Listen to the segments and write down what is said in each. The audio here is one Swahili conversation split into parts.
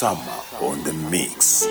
Summer on the mix.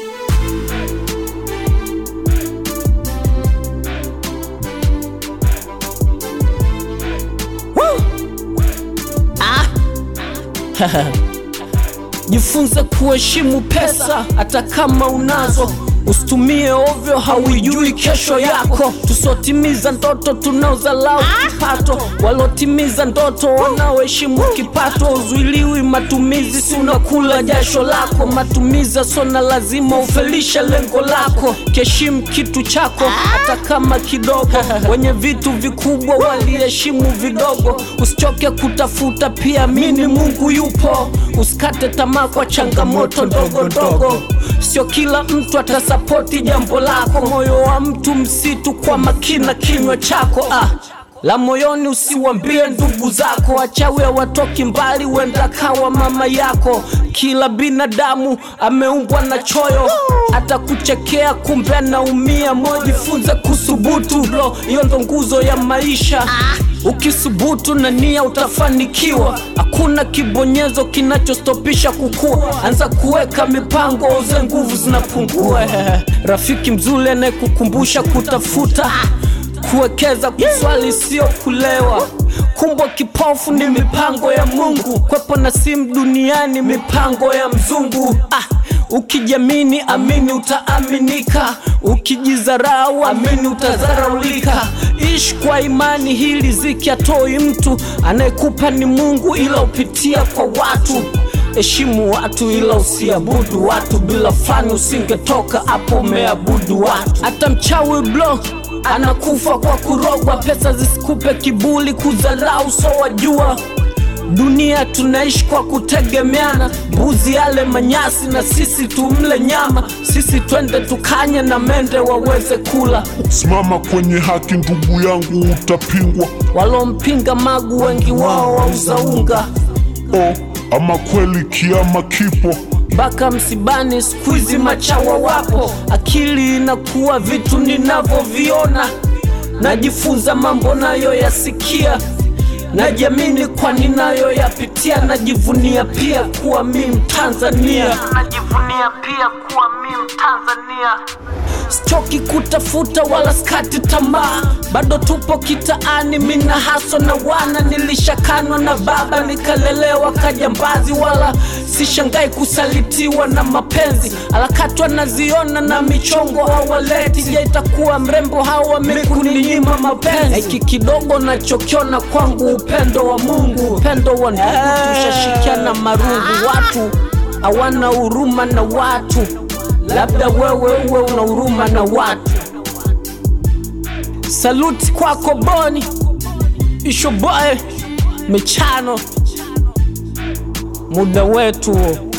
Jifunze kuheshimu pesa hata kama unazo, usitumie ovyo, hauijui kesho yako. Tusotimiza ndoto tunaozalau kipato, walotimiza ndoto wanaoheshimu kipato. Uzuiliwi matumizi, si unakula jasho lako. Matumizi sona lazima ufelishe lengo lako. Kiheshimu kitu chako hata kama kidogo. Wenye vitu vikubwa waliheshimu vidogo. Usichoke kutafuta, pia amini Mungu yupo. Usikate tamaa kwa changamoto ndogo ndogo. Sio kila mtu atasapoti jambo lako. Moyo wa mtu msitu, kwa makina kinywa chako ah. La moyoni usiwambie ndugu zako, wachawi hawatoki mbali, wenda kawa mama yako. Kila binadamu ameumbwa na choyo, atakuchekea kumbe anaumia. Moyo jifunze kusubutu, bro, hiyo ndo nguzo ya maisha. Ukisubutu na nia utafanikiwa, hakuna kibonyezo kinachostopisha kukua. Anza kuweka mipango, uze nguvu zinapungua. Rafiki mzuri anayekukumbusha kutafuta kuwekeza kuswali sio kulewa. Kumbwa kipofu ni mipango ya Mungu, kwepo na simu duniani mipango ya mzungu. Ah, ukijamini amini utaaminika, ukijizarau amini utazaraulika. Ishi kwa imani, hili ziki atoi mtu, anayekupa ni Mungu, ila upitia kwa watu. Heshimu watu ila usiabudu watu, bila fani usingetoka hapo umeabudu watu. Hata mchawi blo anakufa kwa kurogwa, pesa zisikupe kibuli, kudharau so wajua dunia tunaishi kwa kutegemeana, mbuzi ale manyasi na sisi tumle nyama, sisi twende tukanye na mende waweze kula. Simama kwenye haki ndugu yangu, utapingwa. Walompinga Magu wengi wao wauza unga, Oh, ama kweli kiama kipo. mpaka msibani siku hizi machawa wapo. Akili inakuwa vitu ninavyoviona, najifunza mambo nayoyasikia, najiamini kwa ninayoyapitia, najivunia pia kuwa mi Mtanzania, najivunia pia kuwa mi Mtanzania. Sichoki kutafuta wala skati tamaa, bado tupo kitaani, mina haso na wana. Nilishakanwa na baba nikalelewa kajambazi, wala sishangai kusalitiwa na mapenzi. Alakatwa naziona na michongo hawaleti. Je, itakuwa mrembo hawa mikuninyima mapenzi? Hiki kidogo nachokiona kwangu upendo wa Mungu, upendo wa ndugu, tushashikiana marungu. Watu hawana huruma na watu labda wewe uwe una huruma na watu. Saluti kwako Boni Ishoboy Michano, muda wetu